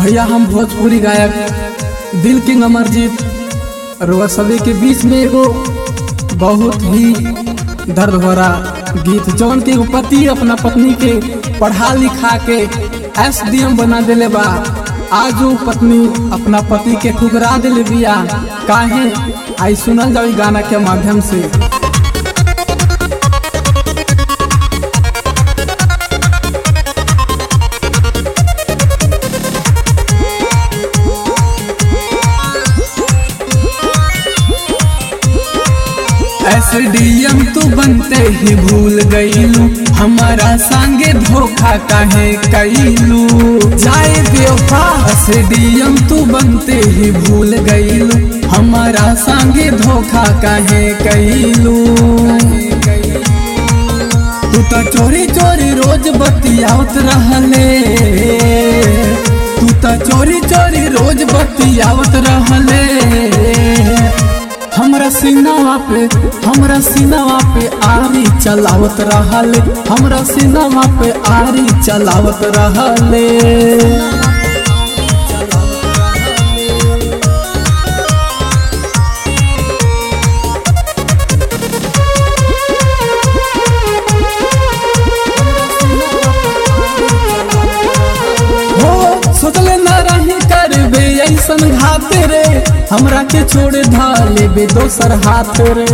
भैया हम भोजपुरी गायक दिल किंग अमरजीत रुआ सभी के बीच में एगो बहुत ही दर्द भरा गीत जौन के एगो पति अपना पत्नी के पढ़ा लिखा के एस डी एम बना देले बा आज वो पत्नी अपना पति के ठुकरा दिले बिया काहे आई सुनल जाओ इ गाना के माध्यम से एसडीएम तू बनते ही भूल गईलू हमारा संगे धोखा काहे कैलू जाए बेवफा एसडीएम तू बनते ही भूल गईलू हमारा संगे धोखा काहे कैलू तू तो चोरी चोरी रोज बतियावत रहले तू तो चोरी चोरी रोज बतियावत रहले हमरा सीनावा पे हमरा सीनावा पे आरी चलावत रहले हमरा सीनावा पे आरी चलावत रहले हो सोचले न रही करबे ऐसन घात रे हमरा के छोड़ धाले बे दोसर हाथ रे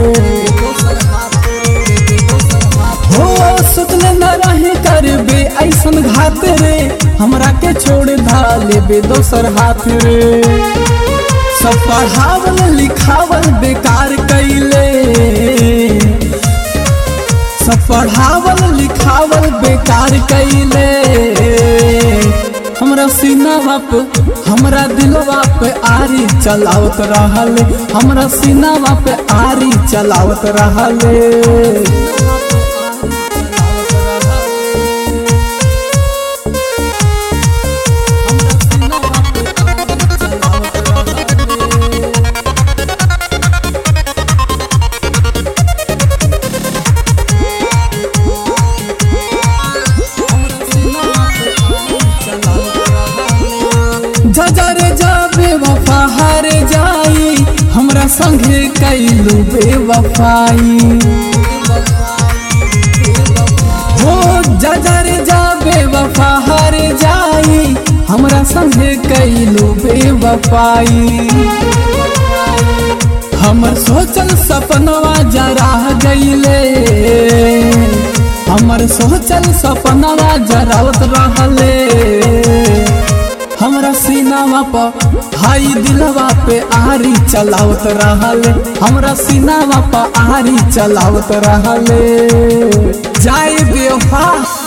हो सोचले न रही करबे ऐसन घात रे हमरा के छोड़ धाले बे दोसर हाथ रे सब पढ़ावल लिखावल बेकार कैले सब पढ़ावल लिखावल बेकार कैले हमरा सीनावा पे हमरा दिलवा पे आरी चलावत रहले हमरा सीनावा पे आरी चलावत रहले जजरे जाबे वफा हर जाई हमरा संगे कैलू बेवफाई हो जजरे जाबे वफा हर जाई हमरा संगे कैलू बेवफाई हमर सोचल सपनवा जरा गईले हमर सोचल सपनवा जरावत रहले हमरा सीनावा पर हाई दिलवा पे आरी चलावत रहले हमरा सीनावा पर आरी चलावत रहले जाए बेवफा